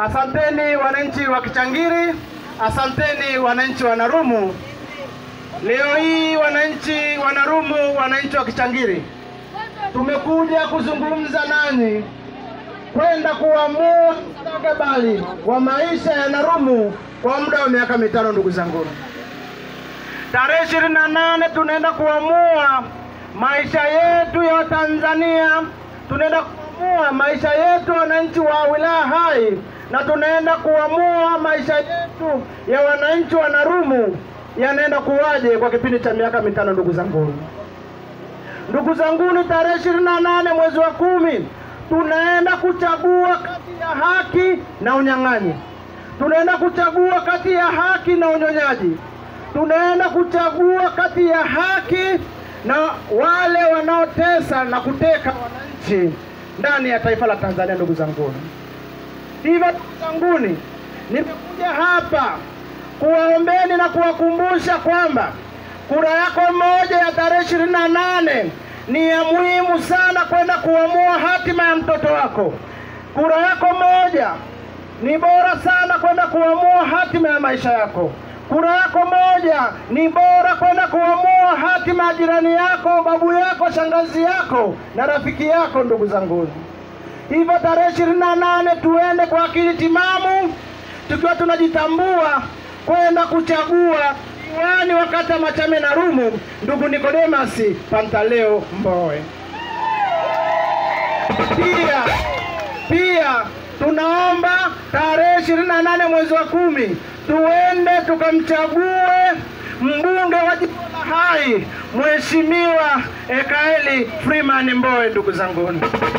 Asanteni wananchi wa Kichangiri, asanteni wananchi wa Narumu. Leo hii wananchi wa Narumu, wananchi wa Kichangiri, tumekuja kuzungumza nanyi kwenda kuamua mustakabali wa maisha ya Narumu kwa muda wa miaka mitano. Ndugu zangu, tarehe ishirini na nane tunaenda kuamua maisha yetu ya Tanzania, tunaenda kuamua maisha yetu wananchi wa wilaya Hai, na tunaenda kuamua maisha yetu ya wananchi wa Narumu yanaenda kuwaje kwa kipindi cha miaka mitano. Ndugu zangu, ndugu zanguni, tarehe ishirini na nane mwezi wa kumi tunaenda kuchagua kati ya haki na unyang'anyi. Tunaenda kuchagua kati ya haki na unyonyaji. Tunaenda kuchagua kati ya haki na wale wanaotesa na kuteka wananchi ndani ya taifa la Tanzania. Ndugu zanguni, hivyo ndugu zanguni, nimekuja hapa kuwaombeni na kuwakumbusha kwamba kura yako moja ya tarehe ishirini na nane ni ya muhimu sana kwenda kuamua hatima ya mtoto wako. Kura yako moja ni bora sana kwenda kuamua hatima ya maisha yako. Kura yako moja ni bora kwenda kuamua hatima ya jirani yako, babu yako, shangazi yako na rafiki yako. Ndugu zangu, hivyo tarehe ishirini na nane tuende kwa akili timamu, tukiwa tunajitambua kwenda kuchagua diwani wa kata Machame Narumu, ndugu Nikodemasi Pantaleo Mbowe. Pia pia tunaomba tarehe ishirini na nane mwezi wa kumi tuende tukamchague mbunge wa jimbo la Hai, Mheshimiwa Ekaeli Freeman Mbowe. Ndugu zangu,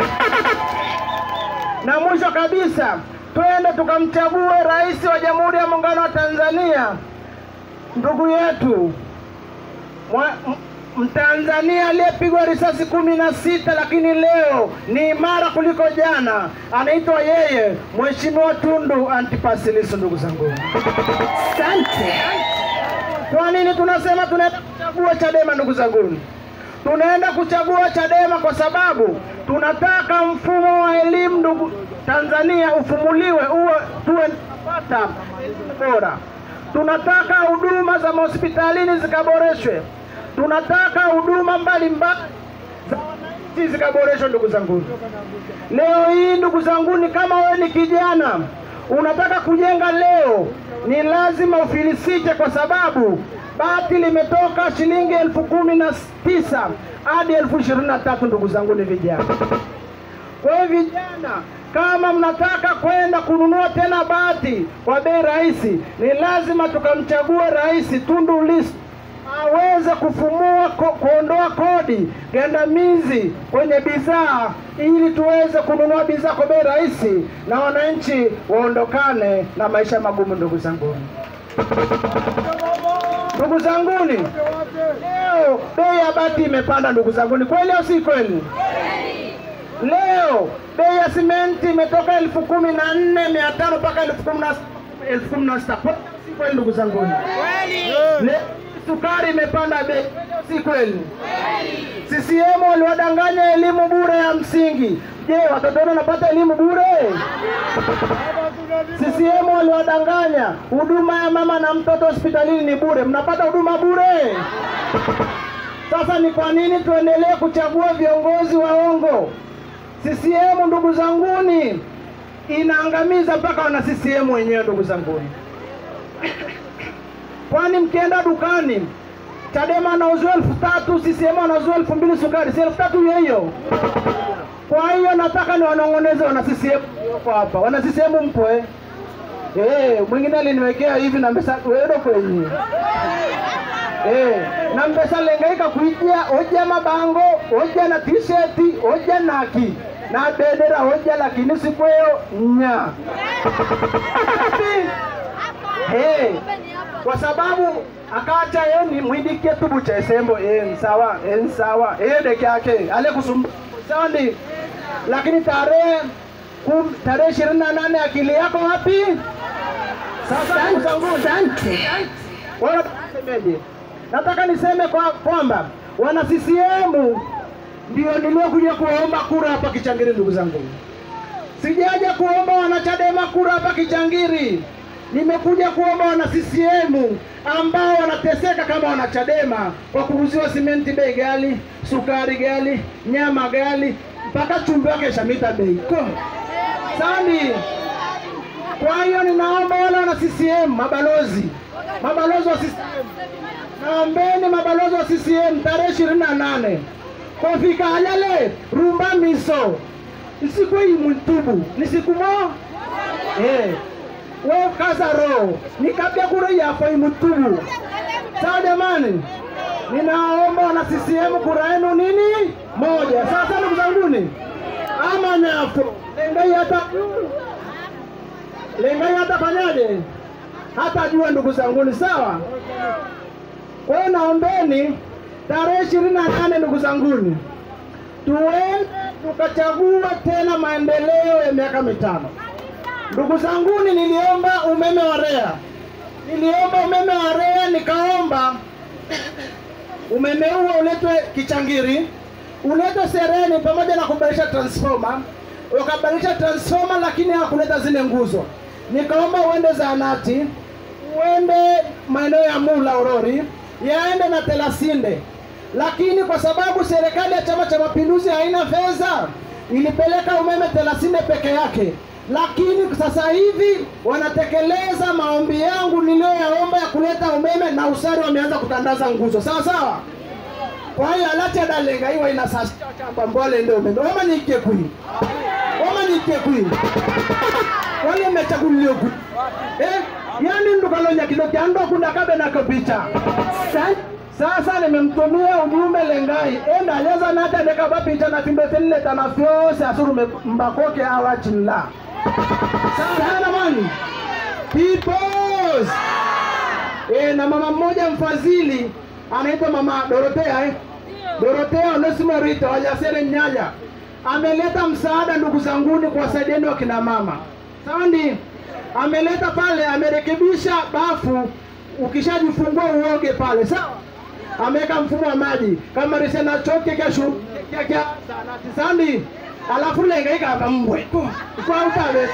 na mwisho kabisa twende tukamchague rais wa Jamhuri ya Muungano wa Tanzania, ndugu yetu mwa, m- Mtanzania aliyepigwa risasi kumi na sita lakini leo ni imara kuliko jana, anaitwa yeye Mheshimiwa Tundu Antipas Lissu. Ndugu zangu, Asante. kwa nini tunasema tunaenda kuchagua Chadema? Ndugu zangu, tunaenda kuchagua Chadema kwa sababu tunataka mfumo wa elimu ndugu Tanzania ufumuliwe, uwe tuwe tunapata elimu bora. Tunataka huduma za mahospitalini zikaboreshwe. Tunataka huduma mbalimbali za wananchi zikaboreshwe. Ndugu zangu, leo hii ndugu zangu, ni kama wewe ni kijana unataka kujenga leo, ni lazima ufilisike, kwa sababu bati limetoka shilingi elfu kumi na tisa hadi elfu ishirini na tatu. Ndugu zangu, ni vijana. Kwa hiyo vijana, kama mnataka kwenda kununua tena bati kwa bei rahisi, ni lazima tukamchague Rais Tundu Lissu aweze kufumua ko, kuondoa kodi gandamizi kwenye bidhaa ili tuweze kununua bidhaa kwa bei rahisi na wananchi waondokane na maisha magumu. Ndugu zangu, ndugu zanguni, leo bei ya bati imepanda. Ndugu zanguni, kweli au si kweli? Leo bei ya simenti imetoka elfu kumi na nne mia tano mpaka elfu kumi na elfu kumi na sita Kweli au si kweli ndugu zanguni? Leo sukari imepanda bei, Kweli au si kweli? CCM waliwadanganya elimu bure ya msingi. Je, watoto wenu wanapata elimu bure? CCM waliwadanganya huduma ya mama na mtoto hospitalini ni bure. Mnapata huduma bure? Sasa ni kwa nini tuendelee kuchagua viongozi waongo? CCM ndugu zanguni, inaangamiza mpaka wana CCM wenyewe ndugu zanguni. Kwani mkienda dukani Chadema anauziwa elfu tatu, CCM anauziwa elfu mbili sukari, si elfu tatu hiyo hiyo? Kwa hiyo nataka ni wanong'oneze wana CCM wako hapa, wana CCM mpo eh? Eh, mwingine aliniwekea hivi na mbesa wedo kwenye Eh, na mbesa lengaika kuija oja mabango oja na t-shirt oja naki na bendera oja lakini sikweyo nya hey, kwa sababu akacha ye ni mwidikie tubu cha esembo eh, nsawa eh, nsawa eh, deke yake ale kusumbu sandi lakini tarehe kum- tarehe ishirini na nane akili yako wapi sasa ndugu zangu Asante. Wana- semeje? Nataka niseme kwa kwamba wana CCM ndio niliokuja kuwaomba kura hapa Kichangiri, ndugu zangu. Sijaja kuomba wanachadema kura hapa Kichangiri, nimekuja kuomba wana CCM ambao wanateseka kama wanachadema kwa kuuziwa simenti bei gali, sukari gali, nyama gali, mpaka chumvi wake shamita bei ko sandi. Kwa hiyo ninaomba wale wana CCM, mabalozi, mabalozi wa CCM, naombeni mabalozi wa CCM tarehe ishirini na nane kofika halale rumba miso isiku imuntubu ni siku mo eh we kaza roho nikabya kura yako imutubu sawa jamani ninaomba wana CCM kura yenu nini moja sasa ndugu zanguni ama nyafo lengai hata lengai hata fanyaje hata jua ndugu zanguni sawa kwa hiyo naombeni tarehe ishirini na nane ndugu zanguni tuende tukachagua tena maendeleo ya miaka mitano. Ndugu zanguni, niliomba umeme wa REA, niliomba umeme wa REA, nikaomba umeme huo uletwe Kichangiri, uletwe Sereni pamoja na kubadilisha transformer. Wakabadilisha transformer, lakini hawakuleta zile nguzo. Nikaomba uende zahanati, uende maeneo ya Mula Orori, yaende na Telasinde lakini kwa sababu serikali ya Chama cha Mapinduzi haina fedha, ilipeleka umeme Telasinde peke yake. Lakini sasa hivi wanatekeleza maombi yangu niliyoyaomba ya kuleta umeme, na usari wameanza kutandaza nguzo, sawa sawa. Kwa hiyo alacha dalenga iwa ina sasa chamba mbole ndio umeme wama nyike kui wama nyike kui wale mechaguliyo kui eh yani ndukalonya kidoki ando kunda kabe na kapicha Asante. sasa nimemtumia ujumbe Lengai enda aleza nata dekaba picha na timbetelile tana fyose asurume mbakoke awachilla sana mani peoples e, na mama mmoja mfadhili anaitwa mama Dorotea eh? Dorotea Onesimo Rita wajasere Nyanya ameleta msaada ndugu zanguni kuwasaidieni wakina mama sandi ameleta pale amerekebisha bafu ukishajifungua uoge pale sawa ameweka mfumo wa maji kama risena choke kesho kya kya sanati sandi alafu lenga ikava mbwe kwa utabe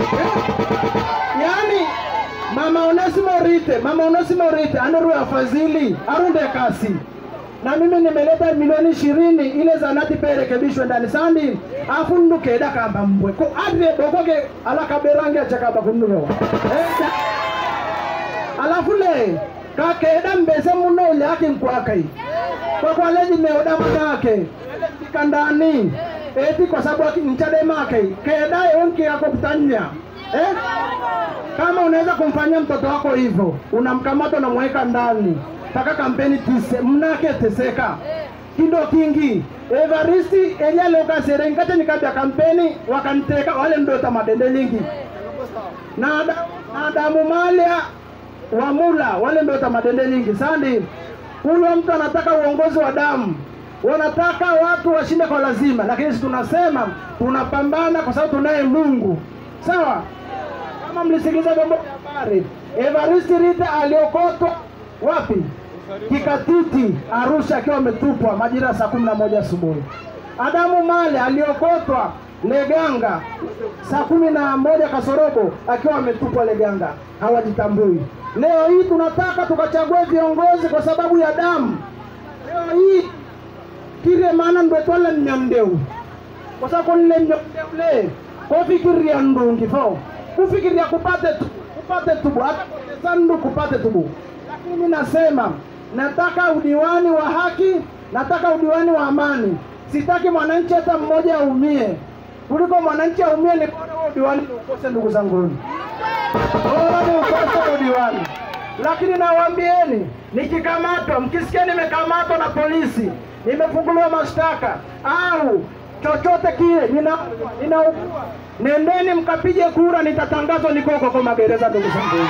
yani mama Onesimo Rite mama Onesimo Rite anoru afadhili arunde kasi na mimi nimeleta milioni ishirini ile zanati pia irekebishwe ndani sandi afu ndukeda kamba mbwe ko adre dokoke alakaberange achakaba kundumewa eh, alafu le kakeda mbese muno ule aki nkwakai kwa kwa leji meoda manake fika ndani eti kwa sababu aki- nchademake keda yonki yako kutanya eh? kama unaweza kumfanyia mtoto wako hivyo unamkamata unamweka ndani mpaka kampeni tise mnake teseka kindo kingi evaristi enyalokasere nkate nikabya kampeni wakanteka wale ndota madende lingi na Ada- na Adamu Malia Wamula wale ndio tamadende nyingi sandi. Huyo mtu anataka uongozi wa damu, wanataka watu washinde kwa lazima, lakini sisi tunasema tunapambana kwa sababu tunaye Mungu, sawa. Kama mlisikiliza vyombo vya habari, Evaristi Rita aliokotwa wapi? Kikatiti Arusha, akiwa ametupwa majira ya saa kumi na moja asubuhi. Adamu Male aliokotwa Leganga saa kumi na moja kasorobo akiwa ametupwa Leganga, hawajitambui. Leo hii tunataka tukachague viongozi kwa sababu ya damu. Leo hii kire maana ndo twala mnyamdeu kwa sababu nile mnyamdeule kofikiria ndungi fo kufikiria kupate tu, kupate tubu hata sandu kupate tubu, lakini nasema nataka udiwani wa haki, nataka udiwani wa amani. Sitaki mwananchi hata mmoja aumie, kuliko mwananchi aumie ni bora huo udiwani ni ukose, ndugu zangu bora ni ukose udiwani. Lakini nawaambieni, nikikamatwa, mkisikia nimekamatwa na polisi, nimefunguliwa mashtaka au chochote kile, nina ninaugua, nendeni mkapige kura, nitatangazwa nikoko kwa magereza, ndugu zangu.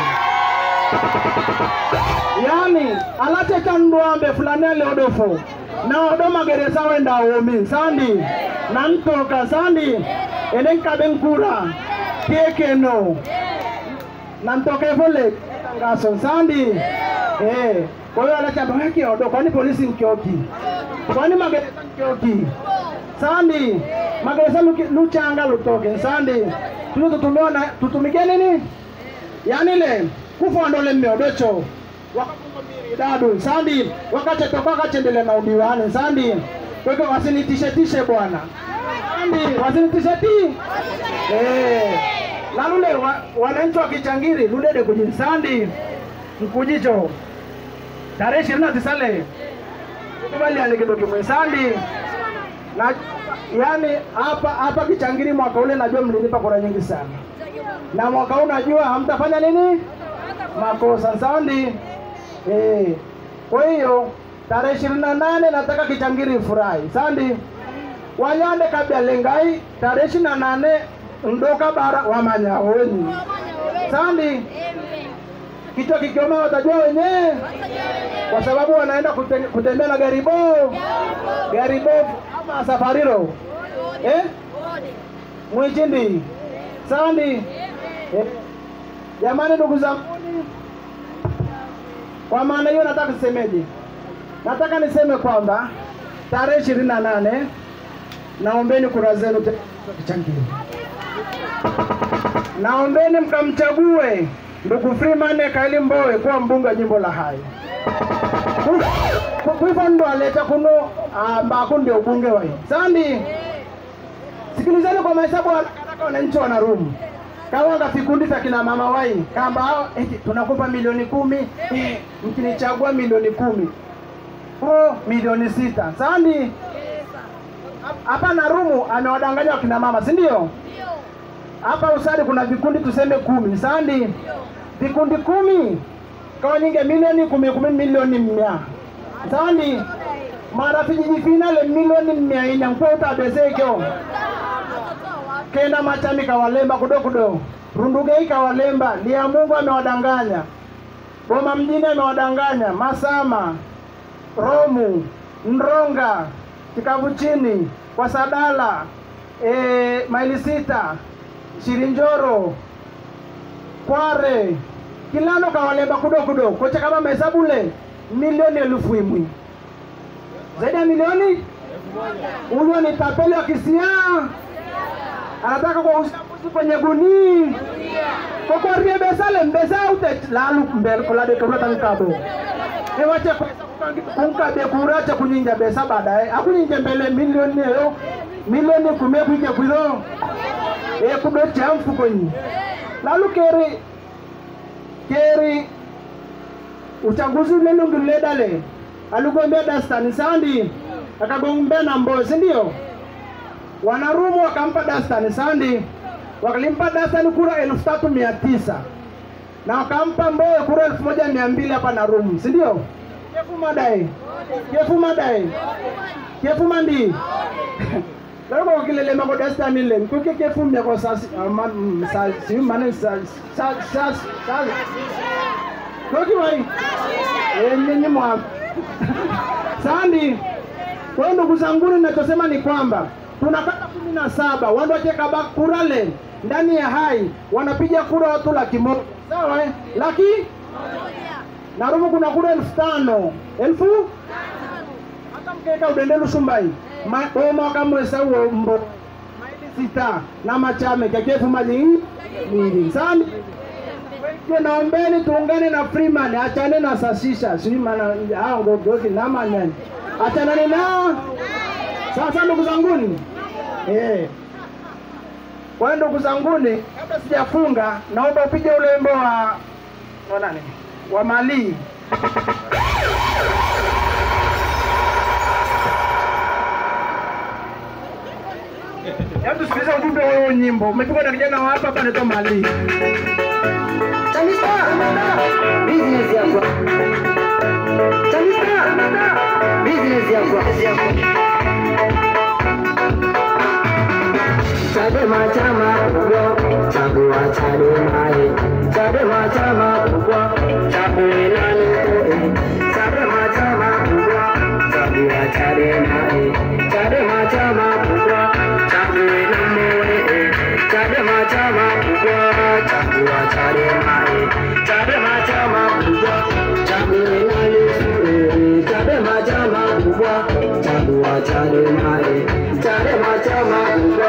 Yani alache chandwambe fulani aliodofo na odo magereza wenda omi sandi nantoka sandi enen kaben kura kekeno nantoke fole tangazo sandi eh kwa hiyo alacha baki odo kwani polisi nkioki kwani magereza nkioki sandi magereza luki- luchanga lutoke nsandi tuno tutumiona tutumikie nini yani ile kufondole mmiodocho wakakumbiri dadu nsandi wakachetoka wakachendele na udiwani nsandi kweke wasinitishe tishe bwana nsandi wasinitishe ti eh lalule wa, wananchi wa kichangiri ludede kujinsandi mkujicho tarehe ishirini na tisa le kubaliane kidogo kimwe sandi na yani hapa hapa Kichangiri mwaka ule najua mlinipa kura nyingi sana, na mwaka huu najua hamtafanya nini makosa sandi eh. Kwa hiyo tarehe ishirini na nane nataka Kichangiri ifurahi sandi wanyande kabla lengai tarehe ishirini na nane ndoka bara wamanyaweni sandi kichwa kikioma watajua wenyewe kwa sababu wanaenda kute- kutembea na gari bovu gari bovu ama safariro eh? mwichindi sandi eh? jamani ndugu zanguni kwa maana hiyo nataka nisemeje nataka niseme kwamba tarehe ishirini na nane naombeni kura zenu tena Kichangiri naombeni mkamchague ndugu Freeman Kaili Mbowe kuwa mbunge wa jimbo la Hai. Kuivo ndo aleta kuno ambako ndio ubunge wa hii. Sandi, sikilizeni kwa mahesabu ya haraka haraka wananchi wana rumu kawanga vikundi vya kina mama wai kamba hao eti tunakupa milioni kumi eh, mkinichagua milioni kumi oh, milioni sita sandi hapa na rumu amewadanganya wakina mama si ndio? hapa usadi kuna vikundi tuseme kumi sandi vikundi kumi kawa nyinge milioni kumi kumi milioni mia sandi mara vijiji finale milioni mia ina mkwe utabezekyo kenda machami kawalemba kudo kudo rundugei kawalemba lia mungu amewadanganya boma mjini amewadanganya masama romu ndronga kikavu chini kwa sadala e, maili sita Shirinjoro, Kware, Kilano kawalemba kudo kudo kocha kama mahesabu le milioni elfu imwi zaidi ya milioni huyo ni tapeli wa kisia anataka kwa uchaguzi kwenye guni kokorie besale mbesa ute lalu mbel kolade kurata nkabo ewache kunkabe kurache kunyinja besa baadaye akunyinje mbele milioni eyo milioni kume kuike kwilo e kudocha mfukoni lalu keri keri uchaguzi ule lungiledale aligombea dastani sandi akagombea na mbozi ndio wanarumu wakampa dastani sandi wakalimpa dastani kura elfu tatu mia tisa na wakampa mboe kura elfu moja mia mbili hapa na rumu si ndio kefu madae kefu madae kefu mandi loko kilele mako dastani le kuke kefu mia ko sasi man sasi mane sasi sasi sasi koki wai yenyenye mwa sandi kwa hiyo ndugu zanguni, ninachosema ni kwamba tuna kata kumi na saba wando wacheka kurale ndani ya hai wanapiga kura watu laki moja sawa eh? laki na Rumu kuna kura elfu tano elfu hata mkeka udendelu sumbai Ma- oma kamwesa uo mbo maili sita na machame kekefu maji mingi sandi Kwa naombeni tuungane na Freeman, achane na sasisha sijui maana hao ngogoki na manyani, achanani nao sasa, ndugu zanguni eh. Kwa hiyo ndugu zanguni, kabla sijafunga, naomba upige ule wimbo wa wa nani wa Mali Hebu tusikilize ujumbe wa huo nyimbo. Umepigwa na kijana wa hapa hapa anaitwa Mali. Tanista, business yako. Tanista, business yako. Chadema chama kubwa, chagua Chadema eh. Chadema chama kubwa, chague nani eh. Chadema chama kubwa, chagua Chadema eh. Chadema chama kubwa, chague nani eh. Chadema chama kubwa, chagua Chadema eh. Chadema chama kubwa, chague nani eh. Chadema chama kubwa, chagua Chadema eh. Chadema chama kubwa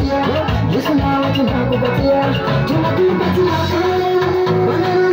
Yesu nawe tunakupatia, tunakupatia. Bwana